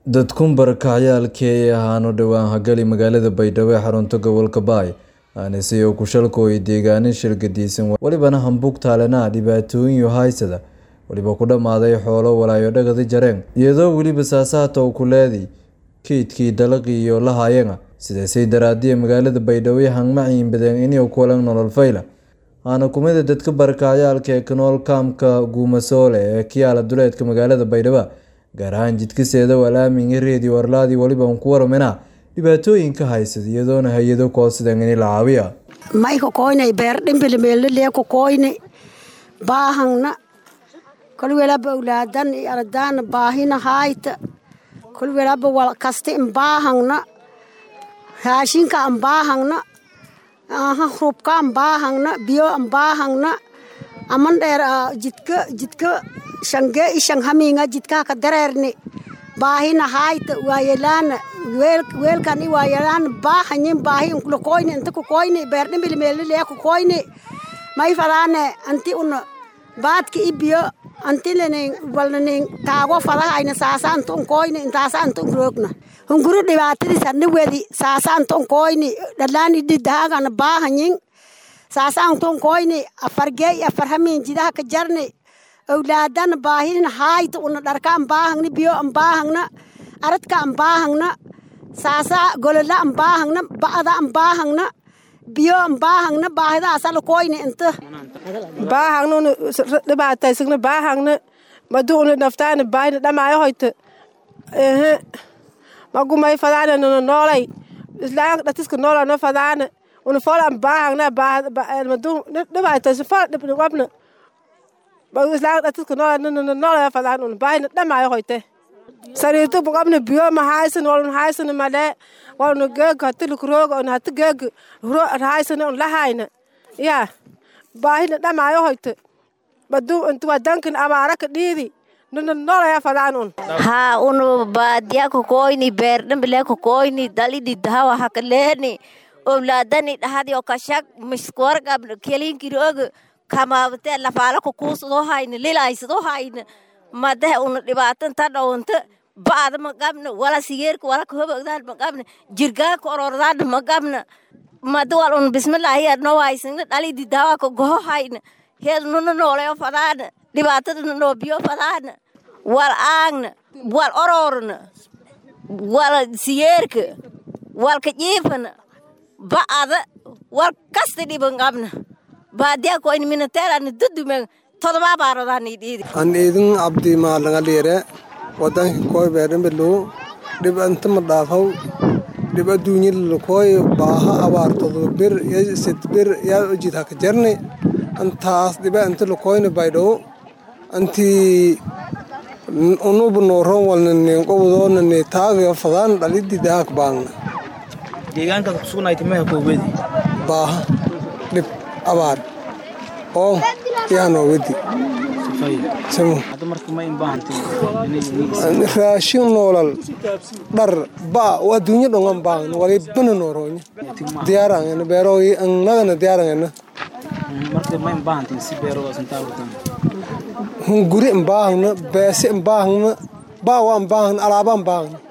Dadkun barakacyaalkii ahaanu dhowaan hagali magaalada Baydhabo ee xarunta gobolka Baay aanise oo ku shalkooyay deegaanin shirgadiisan walibana hambug taalena dhibaatooyin haysada waliba ku dhammaaday xoolo walaayo dhagadi jareen iyadoo weliba saasaata uu ku leeday kaydkii dalaqii iyo lahaayena sidaasay daraadiya magaalada Baydhabo hangmaciin badeen inay kulan nolol fayla aana kumida dadka barakacyaalka ee kanool kaamka guumasoole ee kiyaala duleedka magaalada Baydhabo gaar ahaan jidkaseeda walaamin reediyo warlaadii waliba ku waramena dhibaatooyinka haysada iyadoona hay-ado koosidan in la caawiya mayka koynay beer dhimbili meelaleeku koyni baahangna kol welaba awlaadan i ardaana baahina haayta kol welaba wal kasta in baahangna raashinka an baahangna aha rubka an baahangna biyo an baahangna aman dheer jidka jidka shange ishan haminga jidkaa ka dareerni baahina haayta waayelaana weelkan i waayelaana baahanyin baahi unkula koyni inta ku koyni beer dhimbili meelaleya ku koyni may fadaane anti una baadka i biyo anti lanin walnanin taago fadahayna saasa anta un koyni intaasa anta un roogna hunguri dhibaatadis adna wedi saasa anta un koyni dhalaani didaagana baahanyin saasa anta un koyni afargey afar hamin jidaha ka jarni awlaadana baahin haayta una dharka an baahangna biyo an baahangna aradka an baahangna saasa golola an baahangna ba'da an baahangna biyo an baahangna baahidaasala koyni inta baahangna una dhibaataysagna baahangna madu una naftaana baahina dhamaayo hoyta ehe magumay fadaana nana noolay islaanka dhatiska noolana fadaana una fola an baahangna madu dhibaataysa fola dhibna wabna islaanka dhatiska noolana noolaya fadaan una baahina dhamaayo hoyte sariirto bugabna biyo ma haysan walun haysan male waluna geeg hatilik rooga on hati geeg haysan on lahayna ya baahina dhamaayo hoyte madu inta wadankan abaara ka dhiidi nana noolaya fadaan un haa unu baadiya kokoyni beerdhambile kokoyni dalidi dahawa hakaleeni owlaadani dhahadi o kashag miskorgabna kelinkirooga kamaabte lafaala kukuusado hayna lilaysado hayna madahe una dhibaatan ta dhawanta ba'da magabna wala sigeerka wala kahobogdaan magabna jirgaanka orordaan magabna mada wal una bismillahi adno waysagna dhalidi daawaka goho hayna heed nuna nooleyo fadaana dhibaatadana noo biyo fadaana wal aagna wal ororna wal sigeerka walka jiifana ba'ada wal kasta dhiban qabna baadiya koyni minateerani dudumen todobaa baarodaani dhiidi an idin abdi maalangalire wadanki koy beerimbilu dhib anta ma dhaafaw dhib adduunyalila koy baaha abaartodo bir sit bir yaa ojid haka jarni antaas dhiba anta lakoyni baydhow anti unubu nooron walnani qobdoonani taagayo fadaan dhalidi daak baangna deegaankaad kusugnayta meha koowedi baaha dhib abaar oo yaanoo wedi raashin noolal dhar ba adduunyo dhongan baangna walibana nooroonya diyaarangena beerooyi annagana diyaarangena hunguri mbaahangna beese mbaahangna baawa mbaahangna alaaba mbaahangna